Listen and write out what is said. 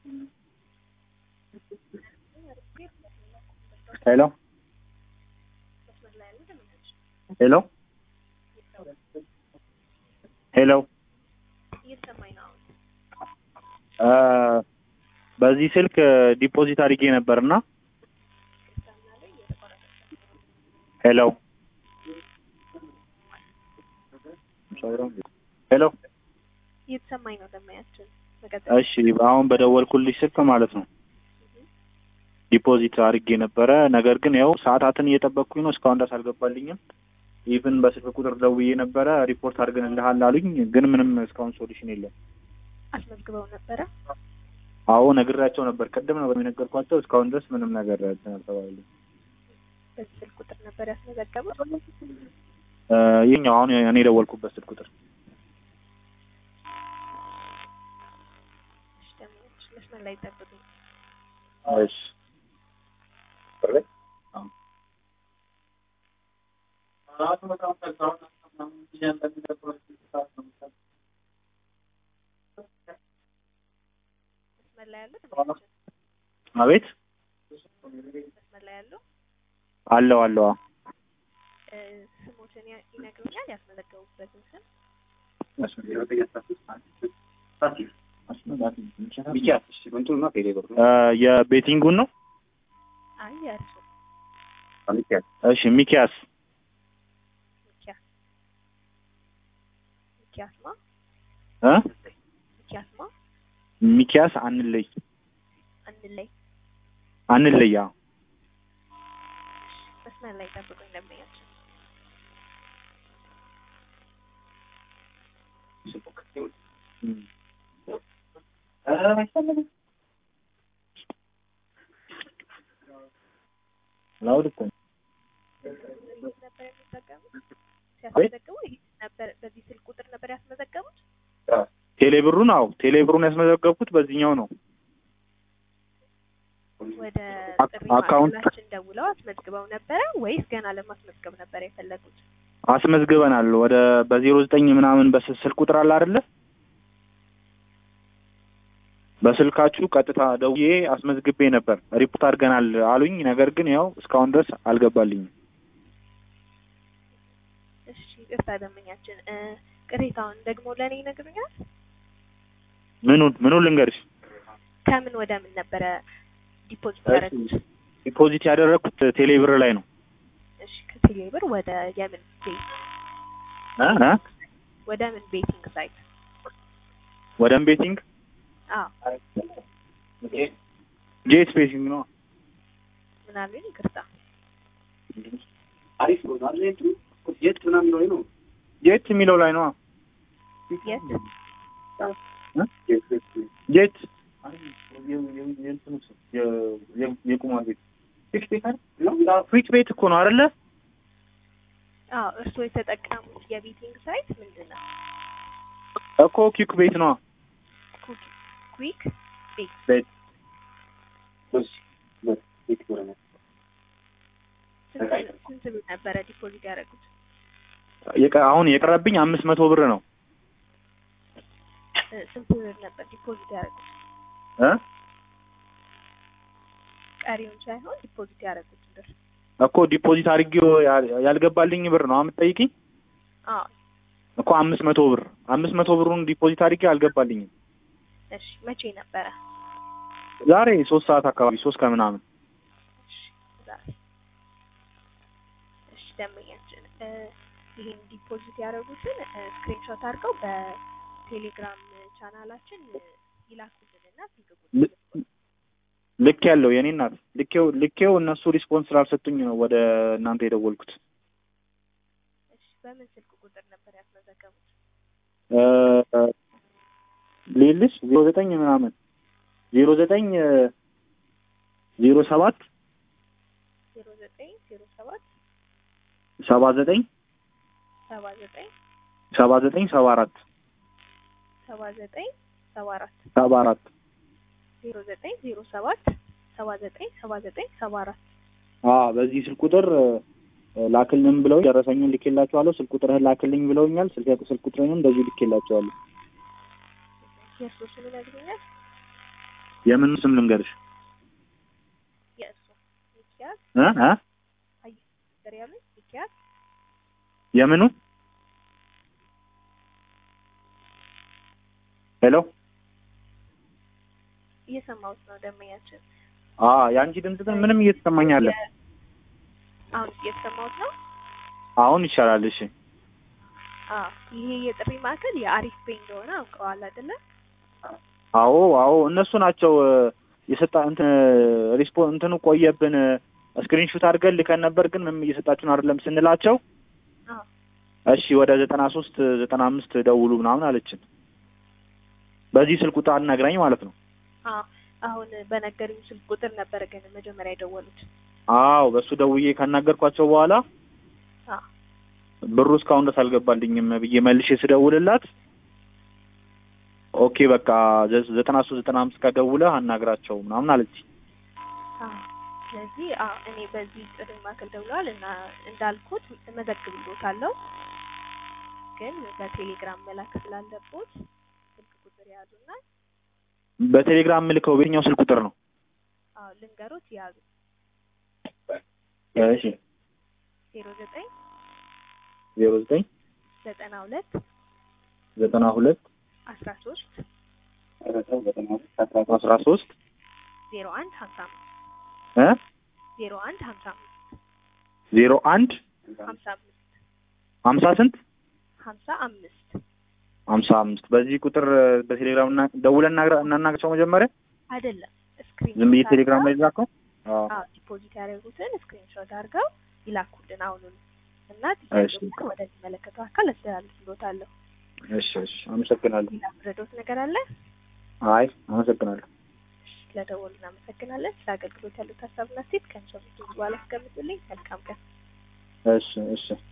ሄሎ ሄሎ ሄሎ እየተሰማኝ ነው። እ በዚህ ስልክ ዲፖዚት አድርጌ ነበርና ሄሎ ሄሎ እየተሰማኝ ነው። ደማያችን መቀጠል እሺ አሁን በደወልኩልሽ ስልክ ማለት ነው ዲፖዚት አድርጌ ነበረ። ነገር ግን ያው ሰዓታትን እየጠበቅኩኝ ነው፣ እስካሁን ድረስ አልገባልኝም። ኢቭን በስልክ ቁጥር ደውዬ ነበረ ሪፖርት አድርገንልሃል አሉኝ፣ ግን ምንም እስካሁን ሶሉሽን የለም። አስመዝግበው ነበረ። አዎ ነግሬያቸው ነበር፣ ቅድም ነበር የነገርኳቸው። እስካሁን ድረስ ምንም ነገር እንትን አልተባለልኝም። በዚህ ስልክ ቁጥር ነበር ያስመዘገቡት። እ ይኸኛው አሁን እኔ የደወልኩበት ስልክ ቁጥር እሺ፣ ደማያችን መስመር ላይ ጠብቁኝ። እሺ መስመር ላይ ያሉ ደማያችን አቤት መስመር ላይ ያሉ አለው አለው አዎ። እ ስሞትን ያ- ይነግሩኛል? ያስመዘገቡበትን ስም እ የቤቲንጉን ነው። አይ የእርሱ እሺ ሚኪያስ ሚኪያስ ሚኪያስማ እ ሚኪያስማ ሚኪያስ አንለይ አንለይ አንለይ አዎ። መስመር ላይ ጠብቁኝ ደንበኛችን ላውድ እኮ ነው። ይህ ነበር የሚጠቀሙት ሲያስመዘግቡ ይህ ነበር በዚህ ስልክ ቁጥር ነበር ያስመዘገቡት ቴሌብሩን አዎ ቴሌብሩን ያስመዘገብኩት በዚህኛው ነው። ወደ አክ- ጥሪ አካውንት- ማዕከላችን ደውለው አስመዝግበው ነበረ ወይስ ገና ለማስመዝገብ ነበር የፈለጉት አስመዝግበናል። ወደ በዜሮ ዘጠኝ ምናምን በስ- ስልክ ቁጥር አለ አይደለ? በስልካችሁ ቀጥታ ደውዬ አስመዝግቤ ነበር። ሪፖርት አድርገናል አሉኝ። ነገር ግን ያው እስካሁን ድረስ አልገባልኝም። እሺ ይቅርታ ደንበኛችን እ ቅሬታውን ደግሞ ለእኔ ይነግሩኛል ምኑን ምኑን ልንገርሽ? ከምን ወደ ምን ነበረ ዲፖዚት እሺ። ያደረጉት ዲፖዚት ያደረግኩት ቴሌብር ላይ ነው። እሺ ከቴሌ ብር ወደ የምን ቤት እ እ ወደ ምን ቤቲንግ ሳይት ወደ ቤቲንግ አዎ ጄት ቤቲንግ ነው። ምን አሉኝ ይቅርታ አሪፍ ነው አይደል? እንትኑ የት ምናምን ነው ነው ጄት የሚለው ላይ ነው። የት ጄት የቁማር ቤት ፊክስ ቤት አይደል? ፊክስ ቤት እኮ ነው አይደለ? አዎ እርስዎ የተጠቀሙት የቤቲንግ ሳይት ምንድን ነው እኮ ኪክ ቤት ነው። ኩክ- ኩዊክ ቤት ቤት ስንት ስንት ብር ነበረ ዲፖዚት ያደረጉት የቀ- አሁን የቀረብኝ አምስት መቶ ብር ነው እ ስንት ብር ነበር ዲፖዚት ያደረጉት እ ቀሪውን ሳይሆን ዲፖዚት ያደረጉት ብር እኮ ዲፖዚት አድርጌው ያ- ያልገባልኝ ብር ነው የምትጠይቂኝ? አዎ እኮ አምስት መቶ ብር አምስት መቶ ብሩን ዲፖዚት አድርጌ አልገባልኝም። እሺ መቼ ነበረ ዛሬ ሶስት ሰዓት አካባቢ ሶስት ከምናምን እሺ ዛሬ እሺ ደንበኛችን እ ይሄን ዲፖዚት ያደረጉትን ስክሪንሾት አድርገው በቴሌግራም ቻናላችን ይላኩልንና ስልክ ቁጥር ል- ልክ ያለው የኔ እናት ልኬው ልኬው እነሱ ሪስፖንስ ስላልሰጡኝ ነው ወደ እናንተ የደወልኩት። እሺ በምን ስልክ ቁጥር ነበር ያስመዘገቡት እ ሌልሽ ዜሮ ዘጠኝ ምናምን ዜሮ ዘጠኝ ዜሮ ሰባት ዜሮ ዘጠኝ ዜሮ ሰባት ሰባ ዘጠኝ ሰባ ዘጠኝ ሰባ ዘጠኝ ሰባ አራት ሰባ ዘጠኝ ሰባ አራት ሰባ አራት ዜሮ ዘጠኝ ዜሮ ሰባት ሰባ ዘጠኝ ሰባ ዘጠኝ ሰባ አራት አዎ በዚህ ስልክ ቁጥር እ ላክልኝ ብለው ደረሰኙን ልኬላቸዋለሁ። ስልክ ቁጥርህን ላክልኝ ብለውኛል። ስልክ ስልክ ቁጥርህንም እንደዚሁ ልኬላቸዋለሁ። የእርሶ ስም ይነግሩኛል የምን ስም ልንገርሽ የእሱ ሚኪያስ እ እ አይ ነገር ያሉኝ ሚኪያስ የምኑ ሄሎ እየሰማሁት ነው ደመኛችን አ የአንቺ ድምጽ ግን ምንም እየተሰማኝ አለ የ- አሁን እየተሰማሁት ነው አሁን ይሻላል እሺ አዎ ይሄ የጥሪ ማዕከል የአሪፍ ፔ እንደሆነ አውቀዋል አይደለ አዎ አዎ እነሱ ናቸው እ፣ የሰጣ እንትን ሪስፖ እንትኑ ቆየብን ስክሪንሹት አድርገን ልከን ነበር ግን ምንም እየሰጣችሁን አይደለም ስንላቸው አዎ እሺ ወደ ዘጠና ሶስት ዘጠና አምስት ደውሉ ምናምን አለችን በዚህ ስልክ ቁጥር አናግራኝ ማለት ነው አዎ አሁን በነገሩኝ ስልክ ቁጥር ነበረ ግን መጀመሪያ የደወሉት አዎ በእሱ ደውዬ ካናገርኳቸው በኋላ አዎ ብሩ እስካሁን ድረስ አልገባልኝም ብዬ መልሼ ስደውልላት ኦኬ በቃ ዘ- ዘጠና ሶስት ዘጠና አምስት ከደውለህ አናግራቸው ምናምን አለች አዎ ስለዚህ አዎ እኔ በዚህ ጥሪ ማዕከል ደውለዋል እና እንዳልኩት እመዘግብሎታለሁ ግን በቴሌግራም መላክ ስላለቦት ስልክ ቁጥር ያዙና በቴሌግራም ምልከው በየትኛው ስልክ ቁጥር ነው አዎ ልንገሮት ያዙ እሺ ዜሮ ዘጠኝ ዜሮ ዘጠኝ ዘጠና ሁለት ዘጠና ሁለት አስራ ሶስት አስራ ሶስት ዜሮ አንድ ሀምሳ አምስት እ ዜሮ አንድ ሀምሳ አምስት ዜሮ አንድ ሀምሳ አምስት ሀምሳ ስንት ሀምሳ አምስት ሀምሳ አምስት በዚህ ቁጥር በቴሌግራም እና ደውለን እናግራ- እናናግራቸው መጀመሪያ አይደለም ስክሪን ዝም ብዬ ቴሌግራም ላይ ላከው አዎ አዎ ዲፖዚት ያደረጉትን ስክሪንሾት አድርገው ይላኩልን አሁኑን እና እሺ። ጥያቄውን ወደሚመለከተው አካል አስተላልፍሎታለሁ። እሺ እሺ አመሰግናለሁ ሌላ ምረዶት ነገር አለ? አይ አመሰግናለሁ ስለደወሉ እናመሰግናለን። ስለ አገልግሎት ያሉት ሀሳብና ሴት ከንሰ በኋላ አስቀምጡልኝ። መልካም ቀን። እሺ እሺ